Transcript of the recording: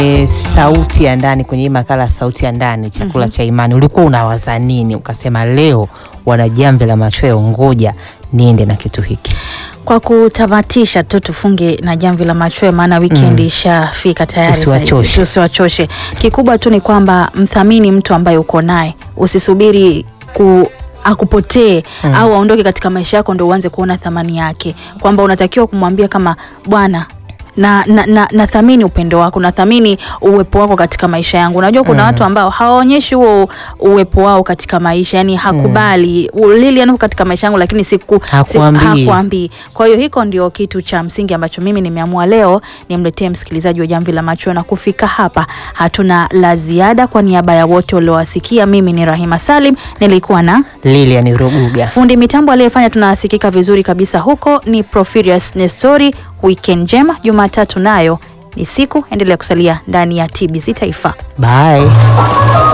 E, sauti ya ndani kwenye hii makala sauti ya ndani chakula cha imani, ulikuwa unawaza nini ukasema leo wana jamvi la machweo, ngoja niende na kitu hiki? Kwa kutamatisha tu tufunge na jamvi la machweo, maana weekend ishafika tayari. Tusiwachoshe. zaidi. Tusiwachoshe. Kikubwa tu ni kwamba mthamini mtu ambaye uko naye, usisubiri ku akupotee au aondoke katika maisha yako ndo uanze kuona thamani yake, kwamba unatakiwa kumwambia kama bwana na, na, na, nathamini upendo wako, nathamini uwepo wako katika maisha yangu. Unajua kuna watu ambao hawaonyeshi huo uwepo wao katika maisha, yani hakubali mm. Lilian yuko katika maisha yangu, lakini siku Hakuambii. si, hakuambii. Kwa hiyo hiko ndio kitu cha msingi ambacho mimi nimeamua leo nimletee msikilizaji wa Jamvi la Macho, na kufika hapa hatuna la ziada. Kwa niaba ya wote waliowasikia, mimi ni Rahima Salim, nilikuwa na Lilian Ruguga. fundi mitambo aliyefanya tunasikika vizuri kabisa huko ni Profirius Nestori. Weekend njema, Jumatatu nayo ni siku, endelea kusalia ndani ya TBC Taifa. Bye.